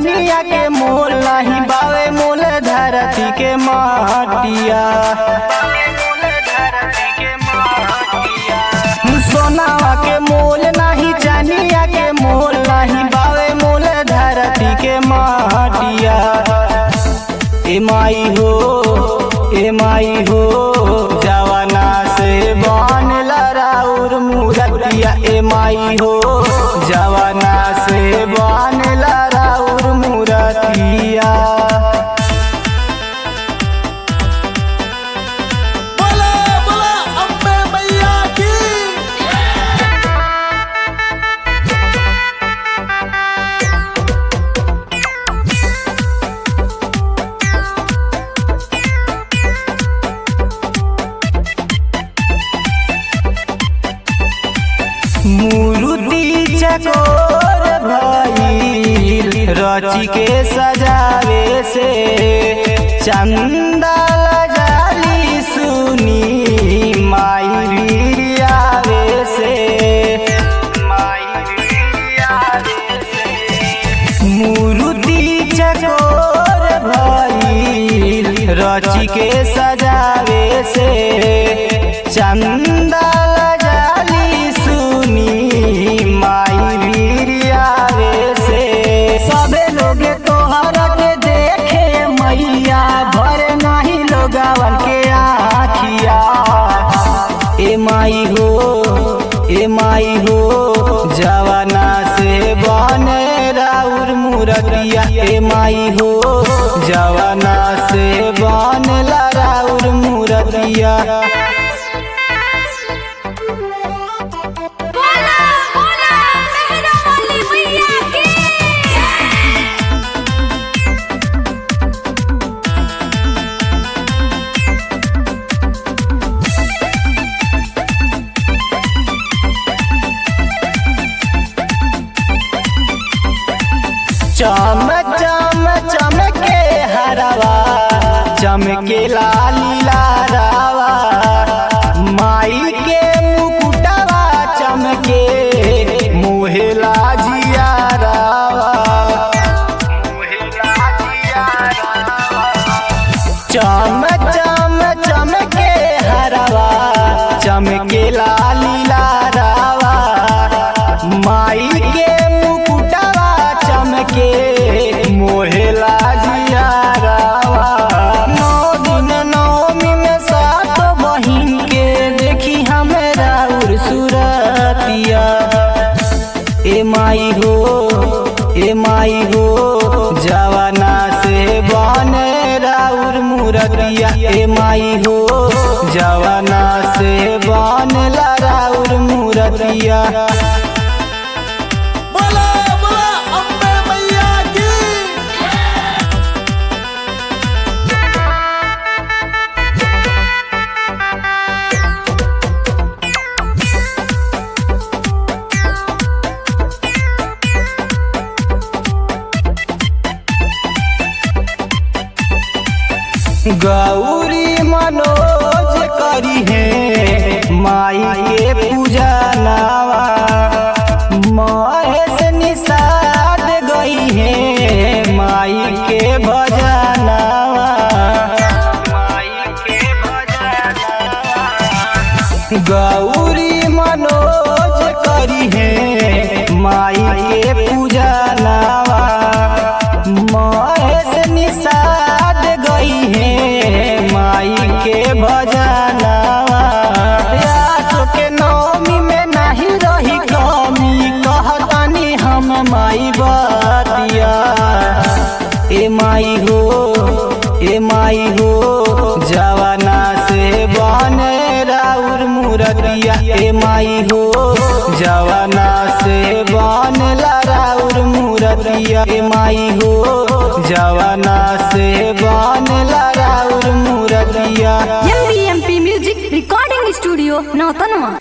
चानिया के मोल नहीं बावे मोल धरती के माटिया सोनावा के मोल नहीं चानिया के मोल नहीं बावे मोल धरती के माटिया ए माई हो ए माई हो जवाना से बन लराउर मूरतिया ए माई हो जवाना से बन लराउर मूरतिया बोला बोला अम्बे मैया की मूर्ति चकोर भइल रची के सजावे से चंदा जाली सुनी माई बिरियावे से माई बिरियावे से मूर्ति चकोर भइल रची के सजावे से चंदा जाली सुनी माई बिरियावे से सबे लोग तोहरा के देखे मैया भर नहीं लोगवन के आखिया ए माई हो ए माई हो जवाना से बने राउर मूरतिया ए माई हो जवाना से बने राउर मूरतिया बोला बोला मेहरा वाली मैया की चम चम चमके हरवा चमके लाली लारावा माई के मुकुटवा चमके मुहे लाजिया रावा चम चम चमके हरवा चमके लाली लारावा माई के मुकुटवा चमके मोहे लाजिया रावा नौ दिन नौमी में सात बहिन के देखी हमरा उर सुरतिया ए माई हो ए माई हो जवाना से बने राउर मूरतिया ए माई हो जवाना से बने राउर मूरतिया बोला बोला अम्बे मैया की गौरी मनोज करी है माई के पूजा नावा महेश निषाद गई है माई के भजनावा माई के भजनावा गौरी मनोज करी है माई के पूजा नावा महेश निषाद गई है माई के भजनावा यासो के नौमी में नहीं रही कमी कहतानी हम माई बतिया ए माई हो ए माई हो जवाना से बने राउर मूरतिया ए माई हो जवाना से बने राउर मूरतिया ए माई हो जवाना से बने राउर मूरतिया MP music recording studio Nautanwa